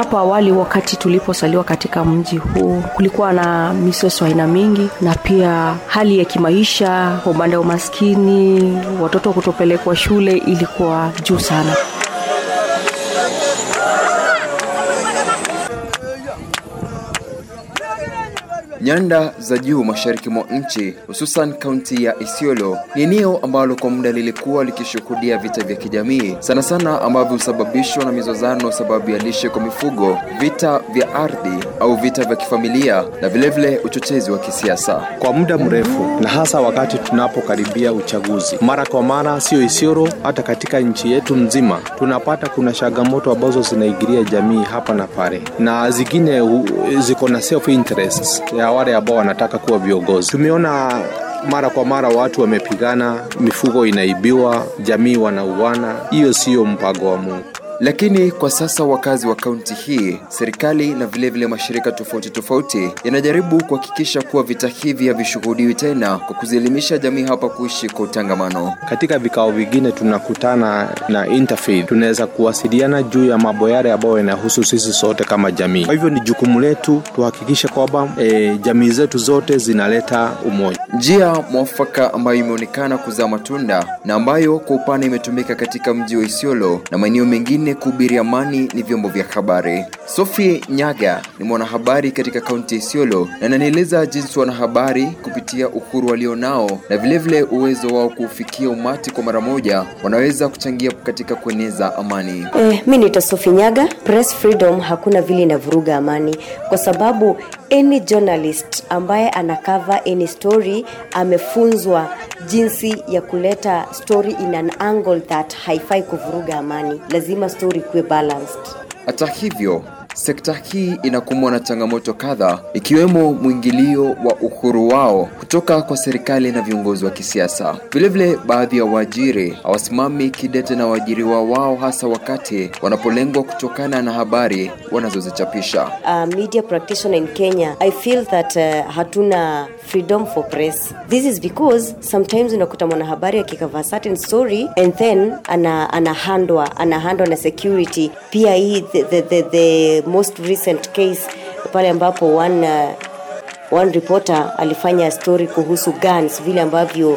hapo awali wakati tuliposaliwa katika mji huu kulikuwa na misoso aina mingi na pia hali ya kimaisha kwa upande wa umaskini watoto kutopelekwa shule ilikuwa juu sana Nyanda za juu mashariki mwa nchi hususan kaunti ya Isiolo ni eneo ambalo kwa muda lilikuwa likishuhudia vita vya kijamii sana sana ambavyo husababishwa na mizozano sababu ya lishe kwa mifugo, vita vya ardhi au vita vya kifamilia na vilevile uchochezi wa kisiasa. kwa muda mrefu na hasa wakati tunapokaribia uchaguzi. Mara kwa mara, sio Isiolo, hata katika nchi yetu nzima tunapata kuna changamoto ambazo zinaigiria jamii hapa na pale, na zingine hu- ziko na self interest ya wale ambao wanataka kuwa viongozi. Tumeona mara kwa mara watu wamepigana, mifugo inaibiwa, jamii wanauana. Hiyo siyo mpango wa Mungu. Lakini kwa sasa wakazi wa kaunti hii, serikali na vilevile vile mashirika tofauti tofauti yanajaribu kuhakikisha kuwa vita hivi havishuhudiwi tena kwa kuzielimisha jamii hapa kuishi kwa utangamano. Katika vikao vingine tunakutana na interfaith, tunaweza kuwasiliana juu ya mambo yale ambayo yanahusu sisi sote kama jamii. Kwa hivyo ni jukumu letu tuhakikishe kwamba e, jamii zetu zote zinaleta umoja. Njia mwafaka ambayo imeonekana kuzaa matunda na ambayo kwa upana imetumika katika mji wa Isiolo na maeneo mengine kuhubiri amani ni vyombo vya habari. Sophie Nyaga ni mwanahabari katika kaunti ya Isiolo na ananieleza jinsi wanahabari kupitia uhuru walionao na vilevile uwezo wao kuufikia umati kwa mara moja wanaweza kuchangia katika kueneza amani. Eh, mi naitwa Sophie Nyaga. Press freedom hakuna vile inavuruga amani, kwa sababu any journalist ambaye ana cover any story amefunzwa jinsi ya kuleta story in an angle that haifai kuvuruga amani. Lazima story kuwe balanced. Hata hivyo, sekta hii inakumbwa na changamoto kadhaa ikiwemo mwingilio wa uhuru wao kutoka kwa serikali na viongozi wa kisiasa. Vilevile, baadhi ya waajiri hawasimami kidete na waajiriwa wao, hasa wakati wanapolengwa kutokana na habari wanazozichapisha. uh, media practitioner in Kenya, I feel that uh, hatuna freedom for press. This is because sometimes unakuta mwanahabari akikava certain story and then ana anahandwa anahandwa na security. Pia hii the, the, the, the most recent case pale ambapo one uh, one reporter alifanya story kuhusu guns, vile ambavyo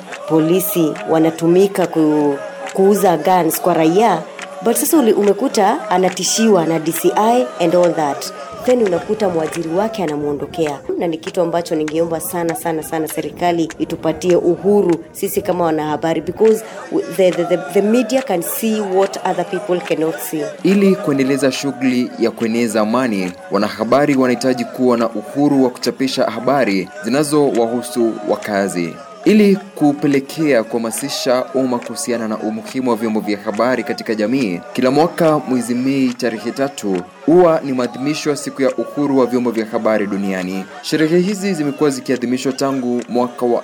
polisi wanatumika ku, kuuza guns kwa raia but sasa uli- umekuta anatishiwa na dci and all that then unakuta mwajiri wake anamwondokea na ni kitu ambacho ningeomba sana sana sana serikali itupatie uhuru sisi kama wanahabari because the, the, the, the media can see what other people cannot see Ili kuendeleza shughuli ya kueneza amani, wanahabari wanahitaji kuwa na uhuru wa kuchapisha habari zinazowahusu wakazi. Ili kupelekea kuhamasisha umma kuhusiana na umuhimu wa vyombo vya habari katika jamii, kila mwaka mwezi Mei tarehe tatu huwa ni maadhimisho ya siku ya uhuru wa vyombo vya habari duniani. Sherehe hizi zimekuwa zikiadhimishwa tangu mwaka wa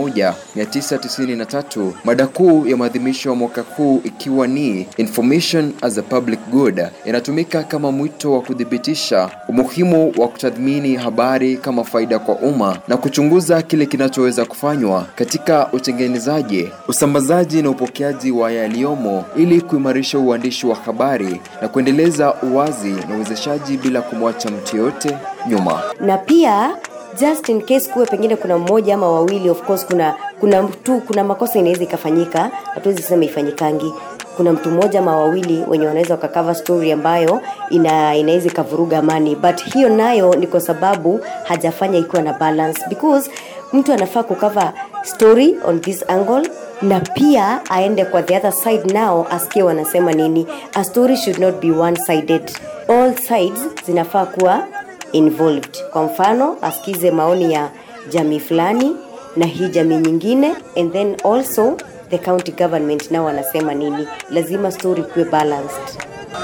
1993, mada kuu ya maadhimisho ya mwaka huu ikiwa ni information as a public good. Inatumika kama mwito wa kuthibitisha umuhimu wa kutathmini habari kama faida kwa umma na kuchunguza kile kinachoweza kufanywa katika utengenezaji, usambazaji na upokeaji wa yaliyomo ili kuimarisha uandishi wa habari na kuendeleza uwazi na uwezeshaji bila kumwacha mtu yoyote nyuma. na pia just in case kuwe pengine kuna mmoja ama wawili of course kuna kuna mtu kuna makosa inaweza ikafanyika hatuwezi sema ifanyikangi kuna mtu mmoja ama wawili wenye wanaweza wakakava story ambayo ina, inaweza ikavuruga amani but hiyo nayo ni kwa sababu hajafanya ikiwa na balance because mtu anafaa kukava story on this angle na pia aende kwa the other side nao asikie wanasema nini a story should not be one sided all sides zinafaa kuwa involved kwa mfano asikize maoni ya jamii fulani na hii jamii nyingine and then also the county government nao wanasema nini lazima story kuwe balanced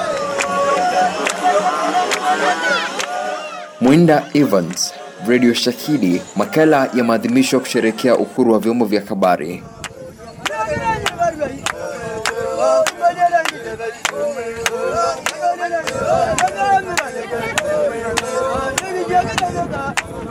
Mwinda Evans, Radio Shahidi, makala ya maadhimisho ya kusherehekea uhuru wa vyombo vya habari. Thank you.